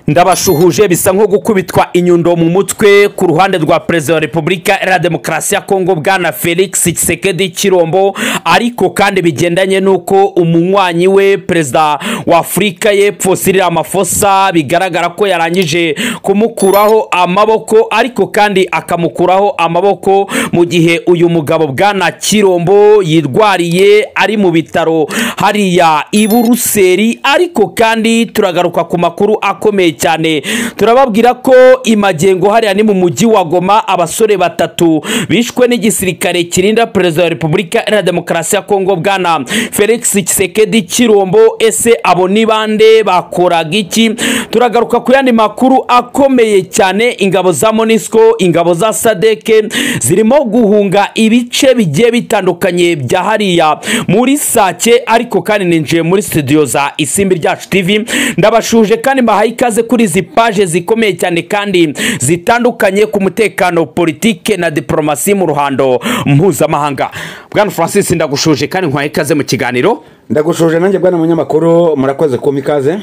ndabashuhuje bisa nko gukubitwa inyundo mu mutwe ku ruhande rwa perezida wa repubulika iharanira demokarasi ya kongo bwana felix kisekedi kirombo ariko kandi bigendanye n'uko umunywanyi we perezida wa afurika y'epfo Cyril Ramaphosa bigaragara ko yarangije kumukuraho amaboko ariko kandi akamukuraho amaboko mu gihe uyu mugabo bwana kirombo yirwariye ari mu bitaro hariya i buruseli ariko kandi turagaruka ku makuru akomeye cyane turababwira ko imagengo hariya ni mu mujyi wa goma abasore batatu bishwe n'igisirikare kirinda perezida wa repubulika iharanira demokarasi ya kongo bwana felix kisekedi kirombo ese abo ni bande bakoraga iki turagaruka ku yandi makuru akomeye cyane ingabo za monisco ingabo za sadeke zirimo guhunga ibice bigiye bitandukanye bya hariya muri sake ariko kandi ninjiye muri studio za isimbi ryacu tv ndabashuje kandi mbahaye ikaze kuri izi paje zikomeye cyane kandi zitandukanye ku mutekano politike na diporomasi mu ruhando mpuzamahanga bwana francis ndagushuje kandi nkwaye ikaze mu kiganiro ndagushuje nanjye bwana munyamakuru murakoze kumpa ikaze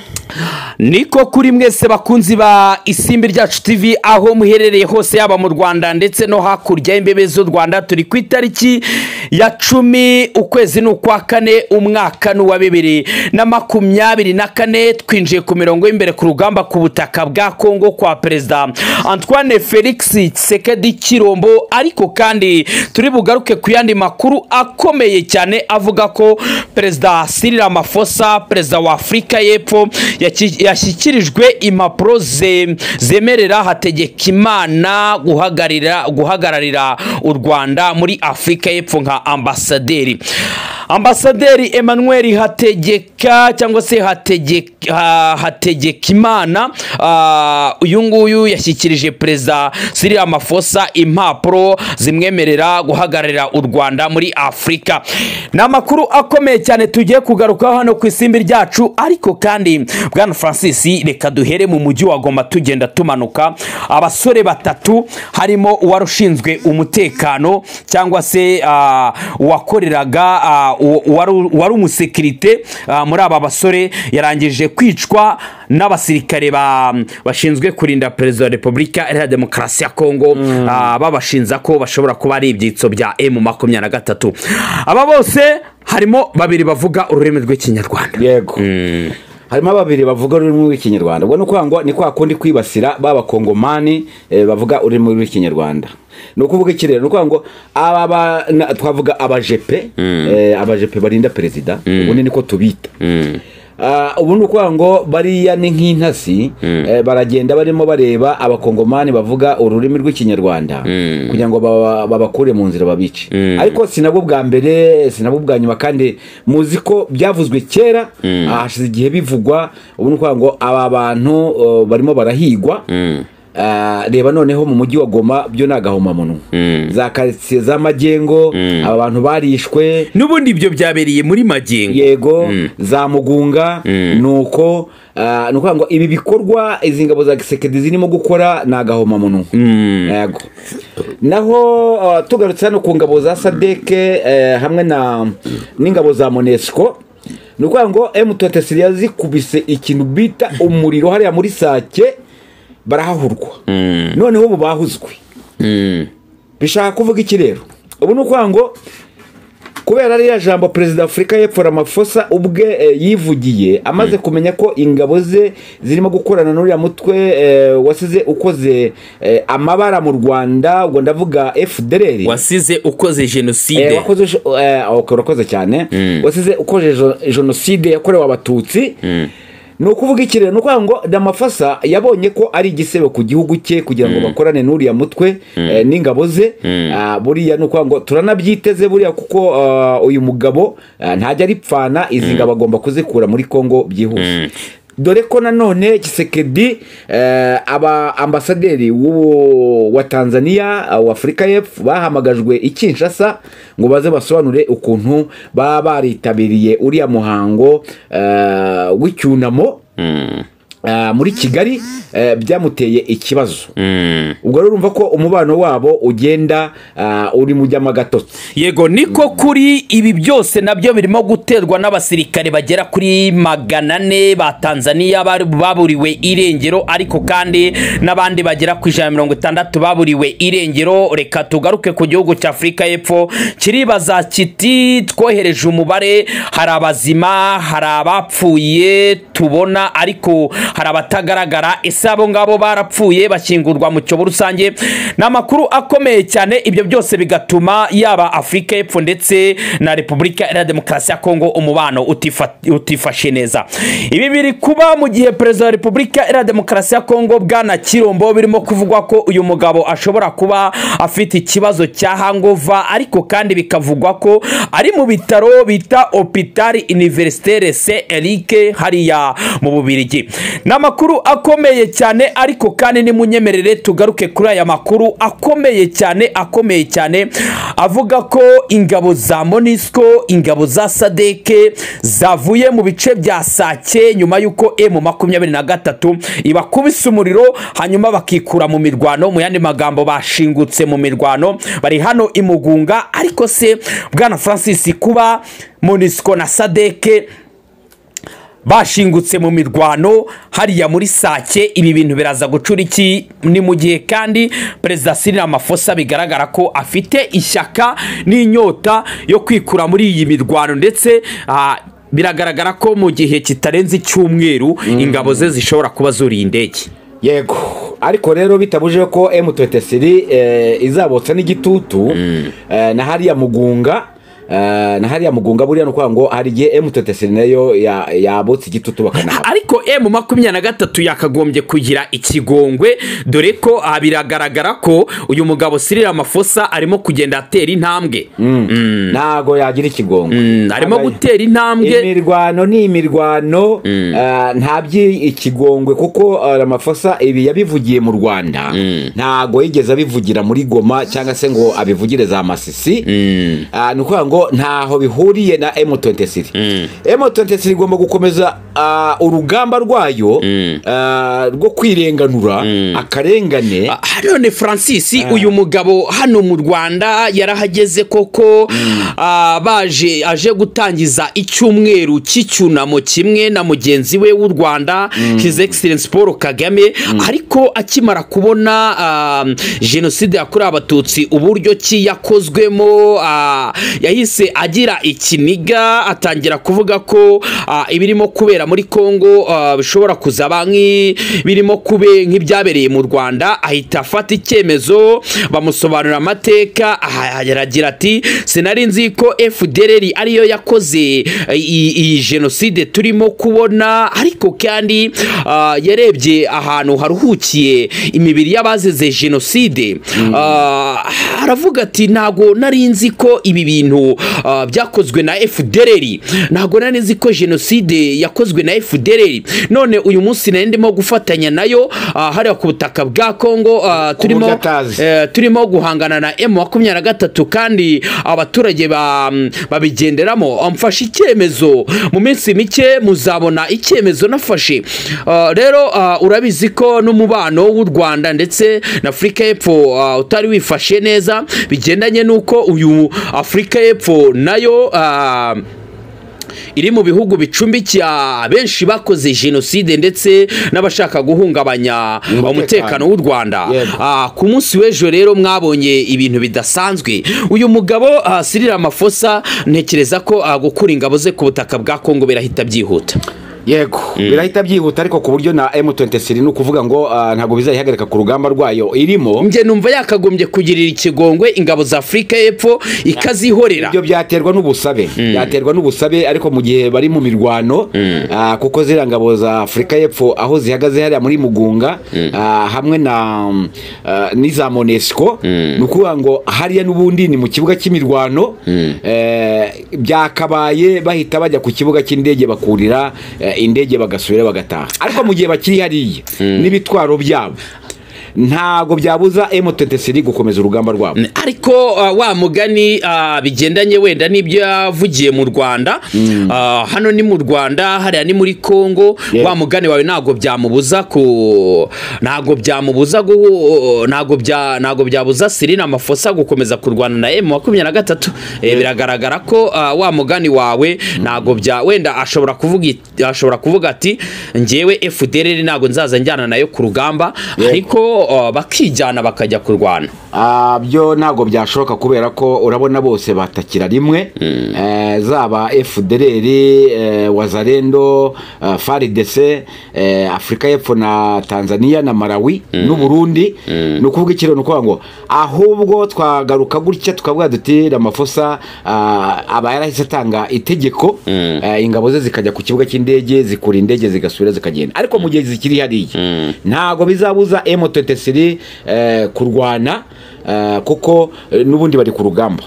niko kuri mwese bakunzi ba isimbi ryacu tv aho muherereye hose yaba mu rwanda ndetse no hakurya y'imbibi z'u rwanda turi ku itariki ya cumi ukwezi ni ukwa kane umwaka ni uwa bibiri na makumyabiri na kane twinjiye ku mirongo y'imbere ku rugamba ku butaka bwa kongo kwa perezida antoine felix sekedi kirombo ariko kandi turi bugaruke ku yandi makuru akomeye cyane avuga ko perezida Cyril Ramaphosa perezida wa afurika y'epfo yashyikirijwe impapuro zemerera hategekimana guhagararira u rwanda muri afurika y'epfo nka ambasaderi ambasaderi emmanuel hategeka cyangwa se hategekimana uyu nguyu yashyikirije perezida Cyril Ramaphosa impapuro zimwemerera guhagararira u rwanda muri afurika ni amakuru akomeye cyane tugiye kugarukaho hano ku isimbi ryacu ariko kandi bwana francis reka duhere mu mujyi wa goma tugenda tumanuka abasore batatu harimo uwarushinzwe umutekano cyangwa se uwakoreraga uwari umusekirite muri aba basore yarangije kwicwa n'abasirikare bashinzwe kurinda perezida wa repubulika iharanira demokarasi ya kongo babashinza ko bashobora kuba ari ibyitso bya emu makumyabiri na gatatu aba bose harimo babiri bavuga ururimi rw'ikinyarwanda yego harimo babiri bavuga ururimi rw'ikinyarwanda ubwo ni ukwangwa ni kwa kundi kwibasira b'abakongomani bavuga ururimi rw'ikinyarwanda ni ukuvuga iki rero ni ukuvuga ngo aba twavuga abajepe abajepe barinda perezida ubundi niko tubita ubu ni ukuvuga ngo bariya ni nk'intasi baragenda barimo bareba abakongomani bavuga ururimi rw'ikinyarwanda kugira ngo babakure mu nzira babice ariko si nabwo bwa mbere si nabwo bwa nyuma kandi muzi ko byavuzwe kera hashize igihe bivugwa ubu ni ukuvuga ngo aba bantu barimo barahigwa reba noneho mu mujyi wa goma byo ni agahomamunwa za karitsiye z'amagengo aba bantu barishwe n'ubundi ibyo byabereye muri magengo yego za mugunga ni uko ni ukuvuga ngo ibi bikorwa izi ngabo za gisekedi zirimo gukora ni agahomamunwa yego naho tugarutse hano ku ngabo za sadeke hamwe n'ingabo za monesiko ni ukuvuga ngo emutotesiri yazikubise ikintu bita umuriro hariya muri sake barahahurwa noneho ubu bahuzwe bishaka kuvuga iki rero ubu ni ukuvuga ngo kubera ariya jambo perezida afurika y'epfo Ramaphosa ubwe yivugiye amaze kumenya ko ingabo ze zirimo gukorana n'uriya mutwe wasize ukoze amabara mu rwanda ubwo ndavuga fdr wasize ukoze jenoside urakoze cyane wasize ukoze jenoside yakorewe abatutsi ni ukuvuga iki rero ni ukuvuga ngo ramafasa yabonye ko ari igisebe ku gihugu cye kugira ngo bakorane n'uriya mutwe n'ingabo ze buriya ni ukuvuga ngo turanabyiteze buriya kuko uyu mugabo ntajya aripfana izi ngabo agomba kuzikura muri congo byihuse dore ko nanone gisekedi aba ambasaderi wa tanzania wa afurika y'epfo bahamagajwe i kinshasa ngo baze basobanure ukuntu baba baritabiriye uriya muhango w'icyunamo ah, muri kigali eh, byamuteye ikibazo ubwo rero urumva ko umubano wabo ugenda ah, uri mu jyamo agatotsi yego niko kuri ibi byose nabyo birimo guterwa n'abasirikare bagera kuri magana ane ba tanzania bari- baburiwe irengero ariko kandi n'abandi bagera ku ijana na mirongo itandatu baburiwe irengero reka tugaruke ku gihugu cya afurika y'epfo kiribaza kiti twohereje umubare hari abazima hari abapfuye tubona ariko hari abatagaragara ese abo ngabo barapfuye bashyingurwa mu cyobo rusange ni amakuru akomeye cyane ibyo byose bigatuma yaba afurika y'epfo ndetse na repubulika iharanira demokarasi ya kongo umubano utifa- utifashe neza ibi biri kuba mu gihe perezida wa repubulika iharanira demokarasi ya kongo bwana kirombo birimo kuvugwa ko uyu mugabo ashobora kuba afite ikibazo cya hangova ariko kandi bikavugwa ko ari mu bitaro bita opitari iniverisiteri se erike hariya mu bubirigi ni amakuru akomeye cyane ariko kandi nimunyemerere tugaruke kuri aya makuru akomeye cyane akomeye cyane avuga ko ingabo za monisco ingabo za sadeke zavuye mu bice bya sake nyuma y'uko emu makumyabiri na gatatu ibakubise umuriro hanyuma bakikura mu mirwano mu yandi magambo bashingutse mu mirwano bari hano imugunga ariko se bwana francis kuba monisco na sadeke bashingutse mu mirwano hariya muri sake ibi bintu biraza gucura iki ni mu gihe kandi perezida Cyril Ramaphosa bigaragara ko afite ishyaka n'inyota yo kwikura muri iyi mirwano ndetse ah, biragaragara ko mu gihe kitarenze icyumweru ingabo ze zishobora kuba zuriye indege yego ariko rero bitabujije ko M23 eh, izabotsa n'igitutu eh, na hariya mugunga eh, na hariya mugunga buriya nukuvuga ngo hari igihe M23 nayo ya- yabotsa igitutu bakanahaba ariko emu makumyabiri na gatatu yakagombye kugira ikigongwe dore ko ah, biragaragara ko uyu mugabo Cyril Ramaphosa arimo kugenda atera intambwe ntago yagira ikigongo Mm, arimo Ntago- gutera intambwe imirwano ni imirwano eh, nta by'ikigongwe kuko eh, Ramaphosa ibi yabivugiye mu rwanda ntago yigeze abivugira muri goma cyangwa se ngo abivugire za masisi Ah, ni ukuvuga ngo ntaho bihuriye na M23 M23 igomba gukomeza ah, urugamba rwayo ah, rwo kwirenganura akarengane Ah, none francis uyu mugabo hano mu rwanda yarahageze koko ah, baje aje gutangiza icyumweru cy'icyunamo kimwe na mugenzi we w'u rwanda his excellence paul kagame ariko akimara kubona ah, jenoside yakorewe abatutsi uburyo ki yakozwemo ah, yahise agira ikiniga atangira kuvuga ko ah, ibirimo kubera muri kongo ah, bishobora kuzaba nk'i- birimo kube nk'ibyabereye mu rwanda ahita afata icyemezo bamusobanurira amateka aha- aragira ati sinari nzi ko fdrr ariyo yakoze eh, iyi iyi jenoside turimo kubona ariko kandi ah, yarebye ahantu haruhukiye imibiri y'abazize jenoside ah, aravuga ati ntago nari nzi ko ibi bintu ah, byakozwe na fdrr ntago nari nzi ko jenoside yakozwe na fdrr none uyu munsi nari ndimo gufatanya nayo ah, hariya ku butaka bwa kongo ah, turimo buryo atazi. eh, turimo guhangana na emu makumyabiri na gatatu kandi abaturage ba- babigenderamo mfashe icyemezo mu minsi mike muzabona icyemezo nafashe Ah, rero ah, urabizi ko n'umubano w'u rwanda ndetse na afurika y'epfo ah, utari wifashe neza bigendanye n'uko uyu afurika y'epfo nayo ah, iri mu bihugu bicumbikiye benshi bakoze jenoside ndetse n'abashaka guhungabanya Umutekano. umutekano w'u Rwanda Yego. Ah, ku munsi w'ejo rero mwabonye ibintu bidasanzwe uyu mugabo ah, Cyril Ramaphosa ntekereza ko ah, gukura ingabo ze ku butaka bwa Kongo birahita byihuta yego birahita byihuta ariko ku buryo na M23 ni ukuvuga ngo ah, ntabwo bizayihagarika ku rugamba rwayo irimo njye numva yakagombye kugirira ikigongwe ingabo za Afurika y'Epfo ikazihorera ibyo byaterwa n'ubusabe byaterwa n'ubusabe ariko mu gihe bari mu mirwano ah, kuko ziriya ngabo za afurika y'epfo aho zihagaze hariya muri mugunga ah, hamwe na mm, ah, n'iza monesco ni ukuvuga ngo hariya n'ubundi ni mu kibuga cy'imirwano eh, byakabaye bahita bajya ku kibuga cy'indege bakurira eh, indege bagasubira bagataha ariko mu gihe bakiri hariya n'ibitwaro byabo ntabwo byabuza emutentesiri gukomeza urugamba rwabo ariko uh, wa mugani uh, bigendanye wenda n'ibyo yavugiye mu rwanda uh, hano ni mu rwanda hariya ni muri congo Yeah. wa mugani wawe ntabwo byamubuza ku ntabwo byamubuza gu ntabwo bya ntabwo byabuza sirina amafosa gukomeza kurwana na emu makumyabiri na gatatu Eh, biragaragara ko uh, wa mugani wawe ntabwo bya wenda ashobora kuvuga it- ashobora kuvuga ati njyewe fdr ntabwo nzaza njyana nayo ku rugamba Yeah. ariko uh, bakijyana bakajya kurwana Ah, byo ntabwo byashoboka kubera ko urabona bose batakira rimwe Eh, zaba fdr eh, wazarendo eh, fardc eh, afurika y'epfo na tanzania na malawi n'u burundi ni ukuvuga ikiro ni ukuvuga ngo ahubwo twagaruka gutya tukavuga duti ramafosa ah, aba yarahise atanga itegeko eh, ingabo ze zikajya ku kibuga cy'indege zikura indege zigasubira zikagenda ariko mu gihe zikiri hariya ntabwo bizabuza M23 eh, kurwana eh, kuko eh, n'ubundi bari ku rugamba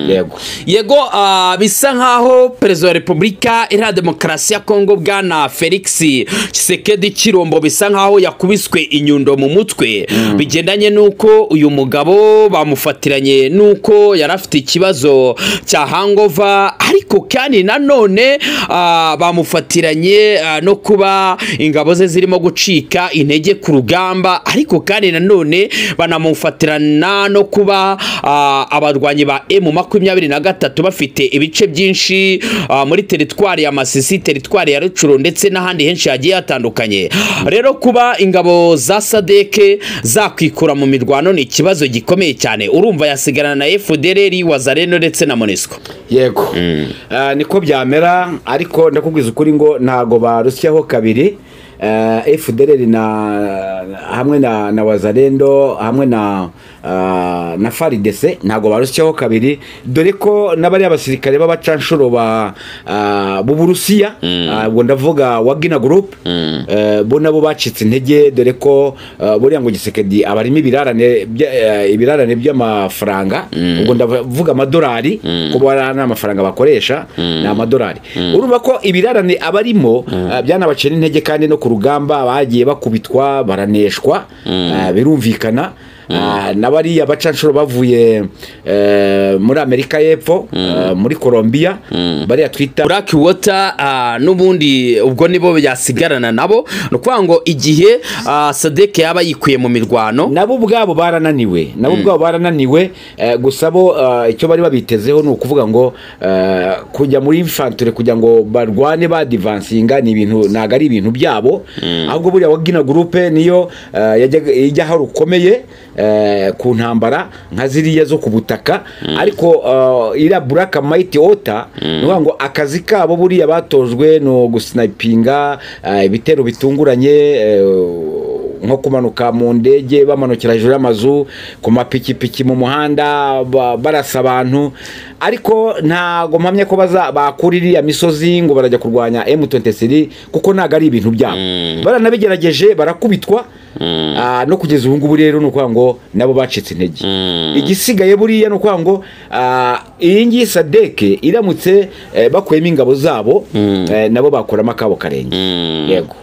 yego yego ah, bisa nkaho perezida wa repubulika iharanira demokarasi ya kongo bwana felix kisekedi kirombo bisa nkaho yakubiswe inyundo mu mutwe bigendanye n'uko uyu mugabo bamufatiranye n'uko yari afite ikibazo cya hangova ariko kandi nanone ah, bamufatiranye ah, no kuba ingabo ze zirimo gucika intege ku rugamba ariko kandi nanone banamufatirana no kuba ah, abarwanyi ba emu makumyabiri na gatatu bafite ibice byinshi ah, muri teritwari ya masisi teritwari ya rucuru ndetse n'ahandi henshi hagiye hatandukanye rero kuba ingabo za sadeke zakwikura mu mirwano ni ikibazo gikomeye cyane urumva yasigarana na efudereri wazareno ndetse na monisco yego Eh, niko byamera ariko ndakubwiza ukuri ngo ntago barusyaho kabiri Eh, fdr na hamwe na, na wazarendo hamwe na ah, na faridese ntago barusyaho kabiri dore ko n'abari abasirikare b'abacanshuro ba ah, b'uburusiya ah, ubwo ndavuga wagina group eh, bo nabo bacitse intege dore ko eh, buriya ngo gisekedi abarimo ibirarane bya- eh, ibirarane by'amafaranga ubwo ndavuga amadolari kuko bariya ni amafaranga bakoresha ni amadolari urumva ko ibirarane abarimo eh, byanabacira intege kandi no ku rugamba bagiye bakubitwa baraneshwa eh, birumvikana Ah, na bariya bacanshuro bavuye eh, muri amerika y'epfo eh, muri colombia bariya twita black water ah, n'ubundi ubwo nibo byasigarana nabo ni ukuvuga ngo igihe ah, sadeke yaba yikuye mu mirwano nabo ubwabo barananiwe nabo ubwabo barananiwe eh, gusa bo eh, icyo bari babitezeho ni ukuvuga ngo eh, kujya muri infantire kugira ngo barwane badivansinga ni ibintu ntabwo ari ibintu byabo ahubwo buriya wagina gurupe niyo eh, yajyaga- ijyaho rukomeye eh, ku ntambara nka ziriya zo ku butaka ariko eh, iriya buraka mayiti ota ni ukuvuga ngo akazi kabo buriya batojwe ni ugusinayipinga eh, ibitero bitunguranye eh, nko kumanuka mu ndege bamanukira hejuru y'amazu ku mapikipiki mu muhanda ba- barasa abantu ariko ntago mpamya ko baza- bakura iriya misozi ngo barajya kurwanya M23 kuko ntago ari ibintu byabo baranabigerageje barakubitwa Ah, no kugeza ubu ngubu rero ni ukuvuga ngo nabo bacitse intege igisigaye buriya ni ukuvuga ngo ah, iyi ngiyi sadeke iramutse eh, bakuyemo ingabo zabo eh, nabo bakuramo akabo karenge yego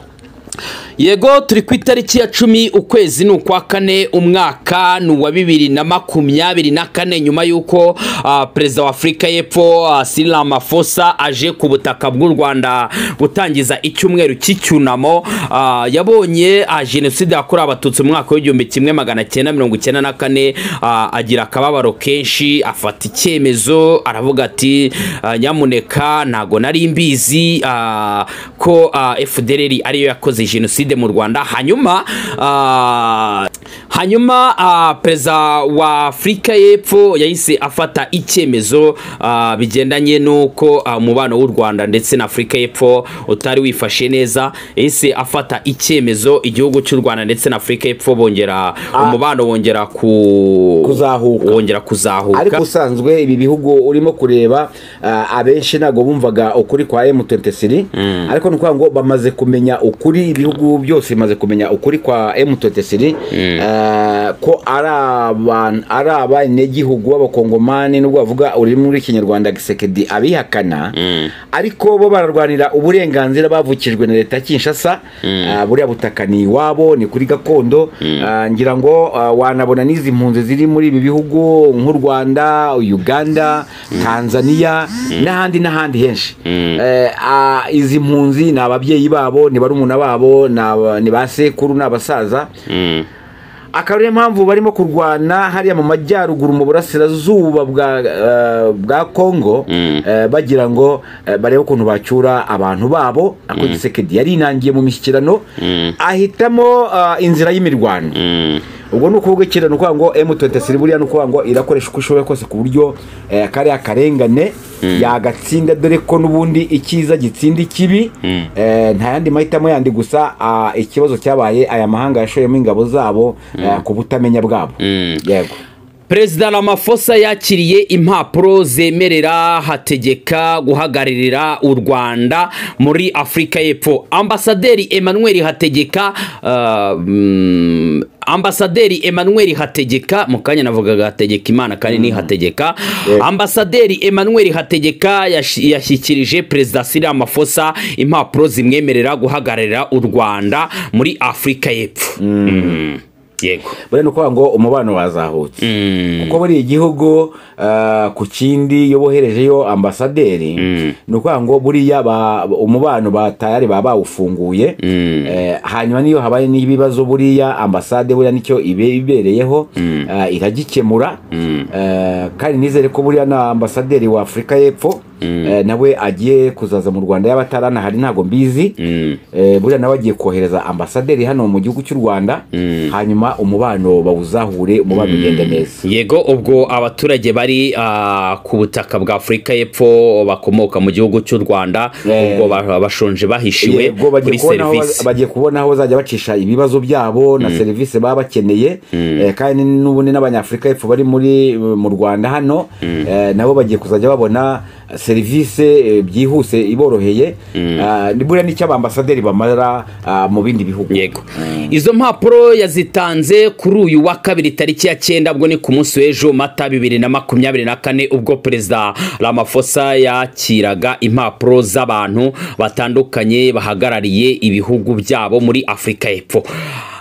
yego turi ku itariki ya cumi ukwezi ni ukwa kane umwaka ni uwa bibiri na makumyabiri na kane nyuma y'uko ah, perezida wa afurika y'epfo ah, Cyril Ramaphosa aje ku butaka bw'u rwanda gutangiza icyumweru cy'icyunamo ah, yabonye ah, jenoside yakorewe abatutsi mu mwaka w'igihumbi kimwe magana cyenda mirongo icyenda na kane ah, agira akababaro kenshi afata icyemezo aravuga ati ah, nyamuneka ntago nari mbizi ah, ko ah, fdr ariyo yakoze jenoside mu rwanda hanyuma ah, hanyuma ah, perezida wa afurika y'epfo yahise afata icyemezo ah, bigendanye n'uko ah, umubano w'u rwanda ndetse na afurika y'epfo utari wifashe neza yahise afata icyemezo igihugu cy'u rwanda ndetse na afurika y'epfo bongera umubano wongera ku Kuzahuka. wongera kuzahuka ariko usanzwe ibi bihugu urimo kureba ah, abenshi ntabwo bumvaga ukuri kwa M23 ariko ni ukuvuga ngo bamaze kumenya ukuri ibihugu n'ubu byose bimaze kumenya ukuri kwa M23 eh, ko ari abantu ari abanyagihugu b'abakongomani nubwo bavuga ururimi rw'ikinyarwanda gisekedi abihakana ariko bo bararwanira uburenganzira bavukijwe na leta ya Kinshasa Eh, buriya butaka ni iwabo ni kuri gakondo Eh, ngira ngo eh, wanabona n'izi mpunzi ziri muri ibi bihugu nk'u Rwanda Uganda Tanzania n'ahandi n'ahandi henshi Eh, ah, izi mpunzi ni ababyeyi babo ni barumuna babo ni aba- ni ba sekuru ni abasaza akaba ariyo mpamvu barimo kurwana hariya mu majyaruguru mu burasirazuba bwa eh, bwa kongo eh, bagira ngo eh, barebe ukuntu bacyura abantu babo ako gisekedi yari inangiye mu mishyikirano ahitamo ah, inzira y'imirwano ubwo ni ukuvuga ikintu ni ukuvuga ngo M23 buriya ni ukuvuga ngo irakoresha uko ishoboye kose ku buryo eh, kariya karengane yagatsinda dore ko n'ubundi icyiza gitsinda ikibi Eh, nta yandi mahitamo yandi gusa ah, ikibazo cyabaye aya mahanga yashoyemo ingabo zabo eh, ku butamenya bwabo yego perezida ramafosa yakiriye impapuro zemerera hategeka guhagararira u rwanda muri afurika y'epfo ambasaderi emmanuel hategeka ah, mm, ambasaderi emmanuel hategeka mu kanya navugaga hategeka imana kandi ni hategeka Yeah. ambasaderi emmanuel hategeka yashi- yashyikirije perezida siri amafosa impapuro zimwemerera guhagararira u rwanda muri afurika y'epfo Mm. yego buriya ni ukuvuga ngo umubano wazahutse kuko buriya igihugu ah, ku kindi iyo boherejeyo ambasaderi ni ukuvuga ngo buriya ba- umubano batayari baba bawufunguye Eh, hanyuma niyo habaye n'ibibazo buriya ambasade buriya nicyo ibe ibereyeho ah, iragikemura Eh, kandi nizere ko buriya na ambasaderi wa afurika y'epfo eh, nawe agiye kuzaza mu rwanda yaba ataranahari ntabwo mbizi Eh, buriya nawe agiye kohereza ambasaderi hano mu gihugu cy'u rwanda hanyuma umubano bawuzahure umubano ugende neza yego ubwo abaturage bari ah, ku butaka bwa afurika y'epfo bakomoka mu gihugu cy'u rwanda Eh. ubwo ba- bashonje bahishiwe Yego, kuri bagiye kubona aho serivisi baz- bagiye kubona aho bazajya bacisha ibibazo byabo na serivisi baba bakeneye Eh, kandi n'ubundi n'abanyafurika y'epfo bari muri mu rwanda hano eh, nabo bagiye kuzajya babona serivisi eh, byihuse iboroheye Ah, ni- buriya nicyo abambasaderi bamara ah, mu bindi bihugu yego izo mpapuro yazitanze kuri uyu wa kabiri tariki ya cyenda ubwo ni ku munsi w'ejo mata bibiri na makumyabiri na kane ubwo perezida ramafosa yakiraga impapuro z'abantu batandukanye bahagarariye ibihugu byabo muri afurika y'epfo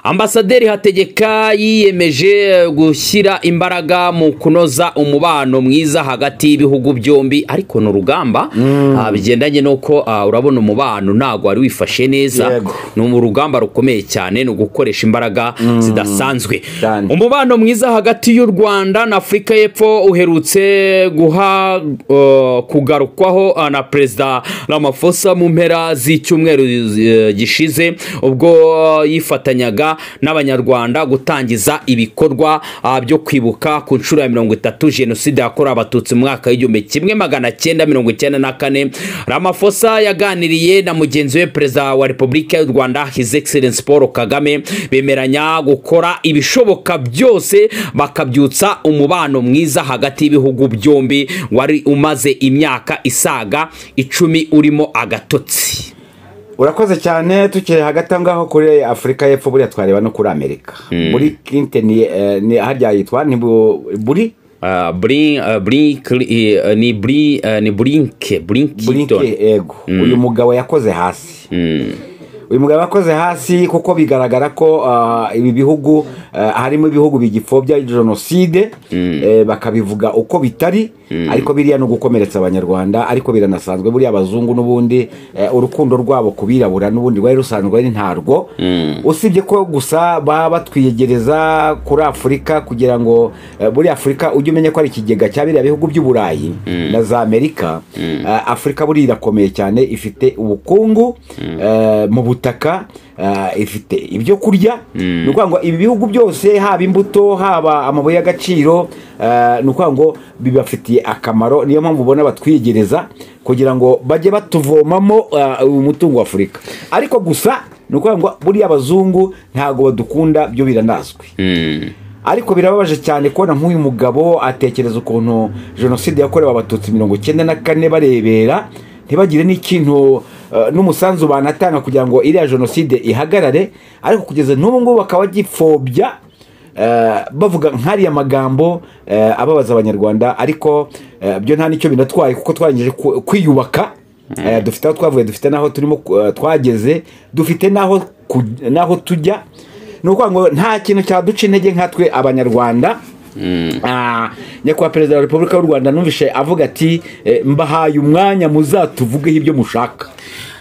ambasaderi hategeka yiyemeje gushyira imbaraga mu kunoza umubano mwiza hagati y'ibihugu byombi ariko ni urugamba ah, bigendanye n'uko ah, urabona umubano ntabwo wari wifashe neza Yego. ni mu rugamba rukomeye cyane ni ugukoresha imbaraga zidasanzwe cyane. umubano mwiza hagati y'u rwanda na afurika y'epfo uherutse guha uh, kugarukwaho uh, na perezida ramafosa mu mpera z'icyumweru uh, gishize ubwo uh, yifatanyaga n'abanyarwanda gutangiza ibikorwa uh, byo kwibuka ku nshuro ya mirongo itatu jenoside yakorewe abatutsi mu mwaka w'igihumbi kimwe magana cyenda mirongo icyenda na kane ramafosa yaganiriye na mugenzi we perezida wa repubulika y'u rwanda his excellence paul kagame bemeranya gukora ibishoboka byose bakabyutsa umubano mwiza hagati y'ibihugu byombi wari umaze imyaka isaga icumi urimo agatotsi urakoze cyane tukiri hagati aho ngaho kuri afurika y'epfo buriya twareba no kuri amerika muri clinton eh, ni harya yitwa ni bu- buri Uh, brin, uh, brin, uh, ni brin, uh, ni brinke Blinken, brinkington yego uyu mugabo yakoze hasi uyu mugabo yakoze hasi kuko bigaragara ko ah, ibi bihugu ah, harimo ibihugu bigipfobya jenoside eh, bakabivuga uko bitari ariko biriya ni ugukomeretsa abanyarwanda ariko biranasanzwe buriya abazungu n'ubundi eh, urukundo rwabo ku birabura n'ubundi rwari rusanzwe ari ntarwo usibye ko gusa baba batwiyegereza kuri afurika kugira ngo eh, buriya afurika ujye umenya ko ari ikigega cya biriya bihugu by'uburayi na za amerika Eh, afurika buriya irakomeye cyane ifite ubukungu eh, mu butaka eh, ifite ibyo kurya ni ukuvuga ngo ibi bihugu byose haba imbuto haba amabuye y'agaciro eh, ni ukuvuga ngo bibafitiye akamaro niyo mpamvu ubona batwiyegereza kugira ngo bajye batuvomamo eh, umutungo wa afurika ariko gusa ni ukuvuga ngo buriya abazungu ntabwo badukunda byo biranazwi ariko birababaje cyane kubona nk'uyu mugabo atekereza ukuntu jenoside yakorewe abatutsi mirongo icyenda na kane barebera ntibagire n'ikintu eh, n'umusanzu banatanga kugira ngo iriya jenoside ihagarare ariko kugeza n'ubu ngubu bakaba bagipfobya eh, bavuga nk'ariya magambo eh, ababaza abanyarwanda ariko eh, byo nta n'icyo binatwaye kuko twarangije ku- kwiyubaka Eh, dufite aho twavuye dufite n'aho turimo eh, twageze dufite n'aho ku- n'aho tujya ni ukuvuga ngo nta kintu cyaduca intege nkatwe abanyarwanda Ah, nyakubahwa perezida wa repubulika y'u rwanda numvishe avuga ati eh, mbahaye umwanya muzatuvugeho ibyo mushaka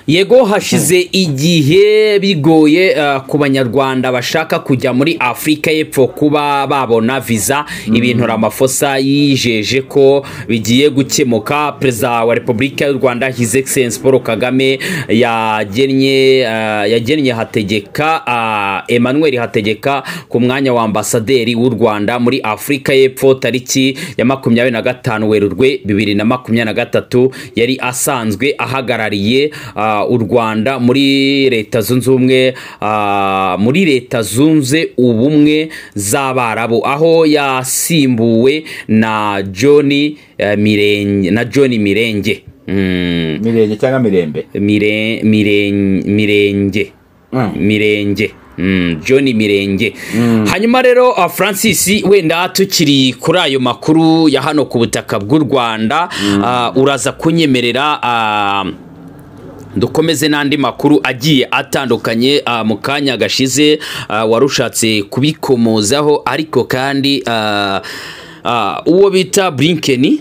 yego hashize igihe bigoye uh, ku banyarwanda bashaka kujya muri afurika y'epfo kuba babona viza ibintu ramafosa yijeje ko bigiye gukemuka perezida wa repubulika y'u rwanda his excellence paul kagame yagennye uh, yagennye hategeka uh, emmanuel hategeka ku mwanya wa ambasaderi w'u rwanda muri afurika y'epfo tariki ya makumyabiri na gatanu werurwe bibiri na makumyabiri na gatatu yari asanzwe ahagarariye ah, u rwanda muri leta zunze ubumwe ah, muri leta zunze ubumwe z'abarabu aho yasimbuwe na john eh, mirenge na john mirenge Mm, mirenge cyangwa mirembe mire, miren- mirenge Mm. mirenge Mm, john mirenge hanyuma rero uh, francis wenda tukiri kuri ayo makuru ya hano ku butaka bw'u rwanda uh, uraza kunyemerera uh, dukomeze n'andi makuru agiye atandukanye ah, mu kanya gashize ah, warushatse kubikomozaho ariko kandi ah, ah, uwo bita blinkeni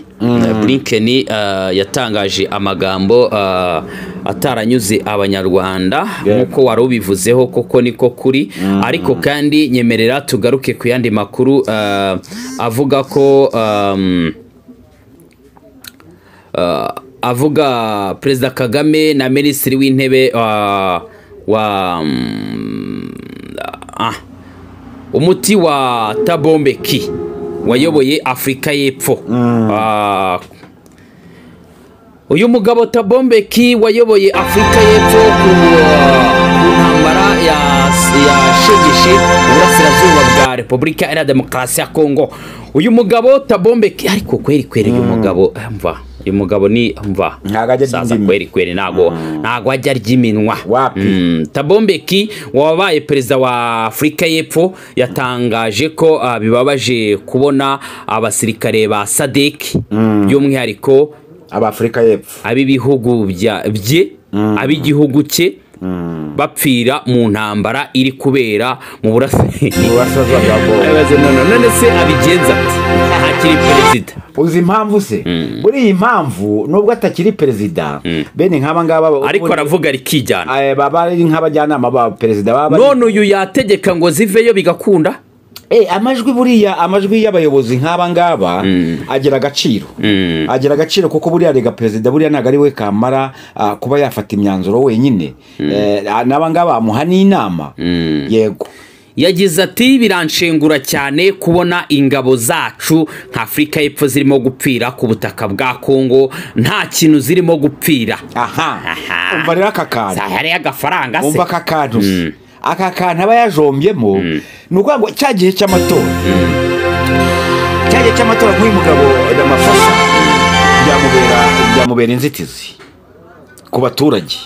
blinkeni ah, yatangaje amagambo ah, ataranyuze abanyarwanda Yego. nk'uko wari ubivuzeho koko niko kuri ariko kandi nyemerera tugaruke ku yandi makuru ah, avuga ko um, Ah, avuga perezida kagame na minisitiri w'intebe ah, wa mm, ah, umuti wa tabombeki wayoboye afurika y'epfo Ah, uyu mugabo tabombeki wayoboye afurika y'epfo ku ku ntambara ya- yashegeshe uburasirazuba bwa repubulika iharanira demokarasi ya kongo uyu mugabo tabombeki ariko kweri kweri uyu mugabo eh, mva uyu mugabo ni mva Ntago ajya Saza ry'indimi. kweri kweri ntago ntago ajya ry'iminwa Wapi. Mm, tabombeki wabaye perezida wa afurika y'epfo yatangaje ko ah, bibabaje kubona abasirikare ba sadeki by'umwihariko abafurika y'epfo ab'ibihugu bya- bye ab'igihugu cye bapfira mu ntambara iri kubera mu burasirazuba uburasirazuba bwa kongo Abaza none- none se abigenza ati akiri perezida uzi impamvu se muri iyi mpamvu nubwo atakiri perezida bene nk'aba ngaba ariko aravuga rikijyana eh, baba ari nk'abajyanama ba perezida baba ari- none uyu yategeka ngo ziveyo bigakunda Eh, amajwi buriya amajwi y'abayobozi nk'aba ngaba agira agaciro agira agaciro kuko buriya rega perezida buriya ntabwo ari we kamara ah, kuba yafata imyanzuro wenyine Eh, n'aba ngaba bamuha n'inama yego yagize ati biranshengura cyane kubona ingabo zacu nka afurika y'epfo zirimo gupfira ku butaka bwa kongo nta kintu zirimo gupfira aha Aha. umva rero aka kantu hariyo agafaranga se umva aka kantu se. aka kantu aba yajombyemo ni ukuvuga ngo cya gihe cy'amatora cya gihe cy'amatora nk'uyu mugabo ramaphosa byamubera byamubera inzitizi ku baturage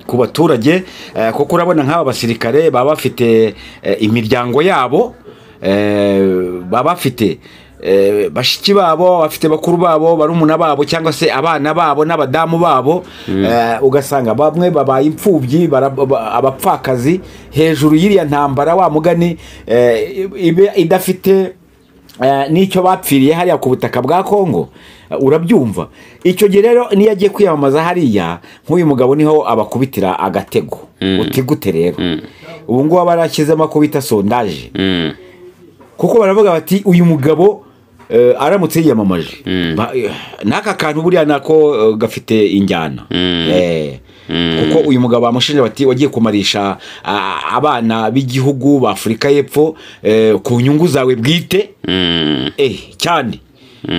ku baturage eh, kuko urabona nk'aba basirikare baba bafite eh, imiryango yabo eh, baba bafite eh, bashiki babo bafite bakuru babo barumuna babo cyangwa se abana babo n'abadamu babo eh, ugasanga bamwe babaye imfubyi bara- ba- abapfakazi hejuru y'iriya ntambara wa mugani eh, ibe idafite Eh, n'icyo bapfiriye hariya ku butaka bwa kongo eh, urabyumva icyo gihe rero niyo agiye kwiyamamaza hariya nk'uyu mugabo niho abakubitira agatego uti gute rero ubu ngubu barashyizemo ako bita sondaje kuko baravuga bati uyu mugabo eh, aramutse yiyamamaje Ba- eh, n'aka kantu buriya nako eh, gafite injyana Eh, kuko uyu mugabo bamushinja bati wagiye kumarisha ah, abana b'igihugu b'afurika y'epfo eh, ku nyungu zawe bwite eh, cyane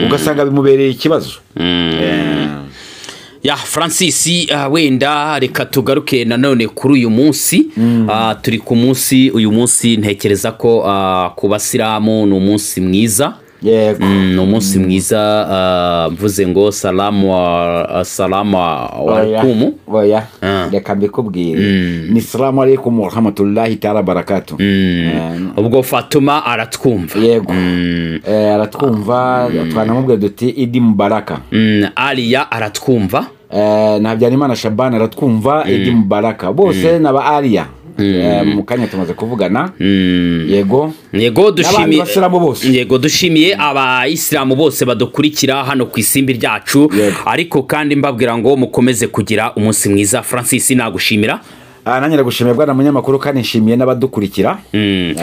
ugasanga bimubereye ikibazo Eh, ya francis ah, wenda reka tugaruke nanone kuri uyu munsi Ah, turi ku munsi uyu munsi ntekereza ko ah, ku basilamu ni umunsi mwiza yego Mm, ni umunsi mwiza ah, mvuze ngo salamu wa salamu wa Oya, rukumu oya Ah. reka mbikubwire ni salamu alaikum warahmatullahi taala barakatu ubwo fatuma aratwumva yego Eh, aratwumva twanamubwira duti idi mubaraka Mm, ariya aratwumva Eh, na habyarimana shabana aratwumva idi mubaraka bose ni aba ariya Eh, mu kanya tumaze kuvugana yego yego N'abandi dushimiye basilamu bose. yego dushimiye abayisilamu bose badukurikira hano ku isimbi ryacu Yego. ariko kandi mbabwira ngo mukomeze kugira umunsi mwiza francis nagushimira Ah, nanjye ndagushimiye bwana munyamakuru kandi nshimiye n'abadukurikira Eh,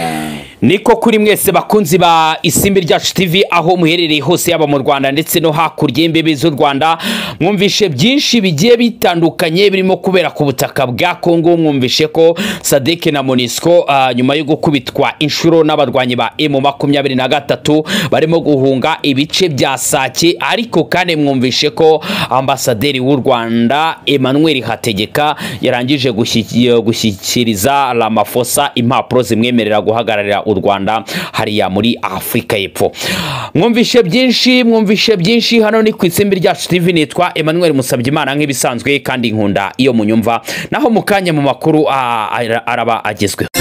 niko kuri mwese bakunzi ba isimbi ryacu tv aho muherereye hose yaba mu rwanda ndetse no hakurya y'imbibi z'u rwanda mwumvishe byinshi bigiye bitandukanye birimo kubera ku butaka bwa kongo mwumvishe ko sadeke na monisco ah, nyuma yo gukubitwa inshuro n'abarwanyi ba emu makumyabiri na gatatu barimo guhunga ibice bya sake ariko kandi mwumvishe ko ambasaderi w'u rwanda emmanuel hategeka yarangije gushyi- gushyikiriza ramafosa impapuro zimwemerera guhagararira u rwanda hariya muri afurika y'epfo mwumvishe byinshi mwumvishe byinshi hano ni ku itsimbi ryacu tv nitwa emmanuel musabye imana nk'ibisanzwe kandi nkunda iyo munyumva naho mu kanya mu makuru ah, ara- araba agezweho